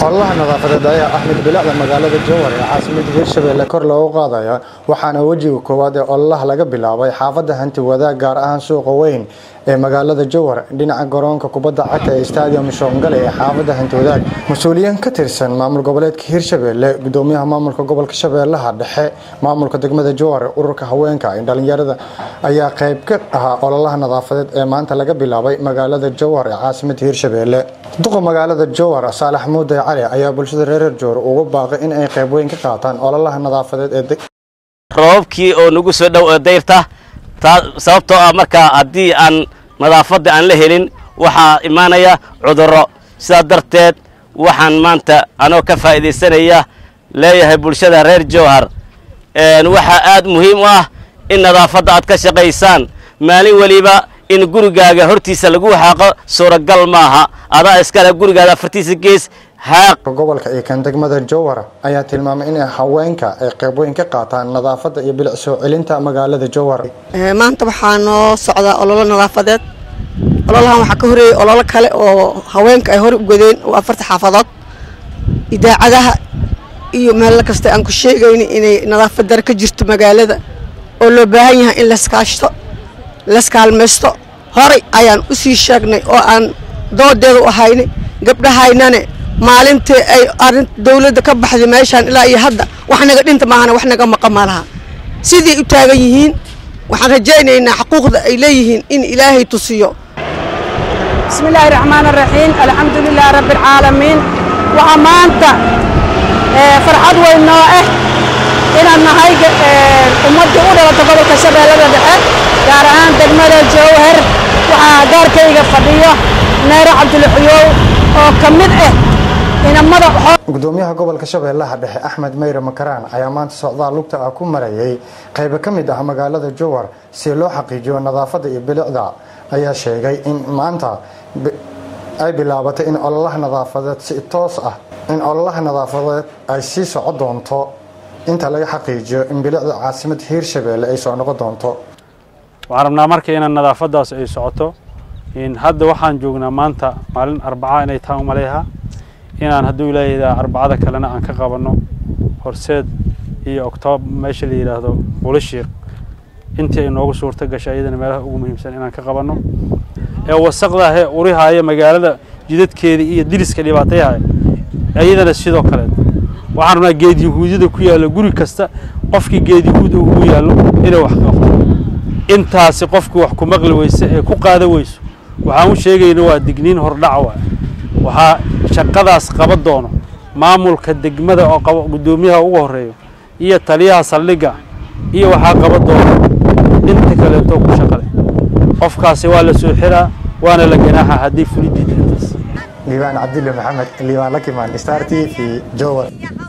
ololaha nadaafadeed ayaa axmed bilacda magaalada jowhar ee caasimada hirshabelle kor loogu qaadaya waxaana wejiga koowaad ee ololaha laga bilaabay xaafadda hanti wadaag gaar ahaan suuqa weyn ee magaalada jowhar dhinaca garoonka kubadda cagta ee stadium shoongale ee xaafadda hanti wadaag mas-uuliyiin ka tirsan maamul goboleedka hirshabelle gudoomiyaha maamulka gobolka shabeellaha dhexe maamulka degmada jowhar ururka haweenka ee dhalinyarada ayaa qayb ka ahaa ololaha nadaafadeed ee maanta laga bilaabay magaalada jowhar ee caasimada hirshabelle duqa magaalada jowhar saalax muuday cali ayaa bulshada reer jowhar ugu baaqay in ay qayb weyn ka qaataan ololaha nadaafadeed ee roobabkii oo nagu soo dhow dayrta sababtoo ah markaa haddii aan nadaafadda aan la helin waxaa imaanaya cudurro sidaa darteed waxaan maanta anoo ka faa'iidaysanaya leeyahay bulshada reer jowhar waxaa aad muhiim u ah in nadaafadda aad ka shaqaysaan maalin weliba in gurigaaga hortiisa lagu xaaqo suuragal maaha adaa iskale gurigaada afartiisa gees haaq gobolka iyo kan degmada jowhar ayaa tilmaamay in haweenka ay qayb weyn ka qaataan nadaafadda iyo bilic soo celinta magaalada jowhar maanta waxaa noo socdaa ololo nadaafadeed ololahan waxaa ka horeeyey ololo kale oo haweenka ay hore u godeen oo afarta xaafadood idaacadaha iyo meel kasta aan ku sheegayna inay nadaafad dare ka jirto magaalada oo loo baahan yahay in laskaashto laskaalmaysto horay ayaan u sii sheegnay oo aan doodeeda u haynay gabdhahaynane maalintii ay arin dawladda ka baxday meeshaan ilaa iyo hadda wax naga dhinta maahana wax naga maqan ma laha siday u taagan yihiin waxaan rajaynaynaa xuquuqda ay leeyihiin in ilaahay tusiyo bismi illaahi raxmaan araxiim alxamdu lilaahi rabbi alcaalamiin waxaa maanta farxad weyn noo ah inaan nahay ummaddii u dhalata gobolka shabeellada dhexe gaar ahaan degmada jowhar waxaa gaarkayga fadhiyo neero cabdulxuyow oo ka mid ah inamada gudoomiyaha gobolka shabeellaha dhexe axmed meyre makaraan ayaa maanta socdaal lugta ah ku marayay qaybo ka mid ah magaalada jowhar si loo xaqiijiyo nadaafadda iyo bilicda ayaa sheegay in maanta ay bilaabatay in ololaha nadaafadeed si toos ah in ololaha nadaafadeed ay sii soco doonto inta laga xaqiijiyo in bilicda caasimada hiirshabeelle ay soo noqon doonto waxaan rabnaa marka inaan nadaafaddaas ay socoto hadda waxaan joognaa maanta maalin arbaca inay tahay umaleeha inaan hadduu ilaahaydaa arbacada kalena aan ka qabanno horseed iyo oktoob meesha la yidhaahdo bulishiiq intii ay noogu suurto gashay iyadana meelaha ugu muhiimsan inaan ka qabanno ee wasaqdahe urihaaya magaalada jidadkeeda iyo diliska dhibaatayaha iyadana sidoo kaleet waxaan rabnaa geed yahuudyada ku yaallo guri kasta qofkii geed yahuud ugu yaallo inay wax qabto intaasi qofku wax ku maqli weyse ee ku qaada weyso waxaan u sheegayna waa digniin hordhac waa waxaa shaqadaas qaba doono maamulka degmada oo qaba guddoomiyaha ugu horreeyo iyo taliyaha saldhigga iyo waxaa qaba doono inta kaleeto ku shaqale qofkaasi waa la soo xiraa waana la ganaaxa haddii fuliddiida intaas liibaan cabdille maxamed liibaan lakimaan star t v jowar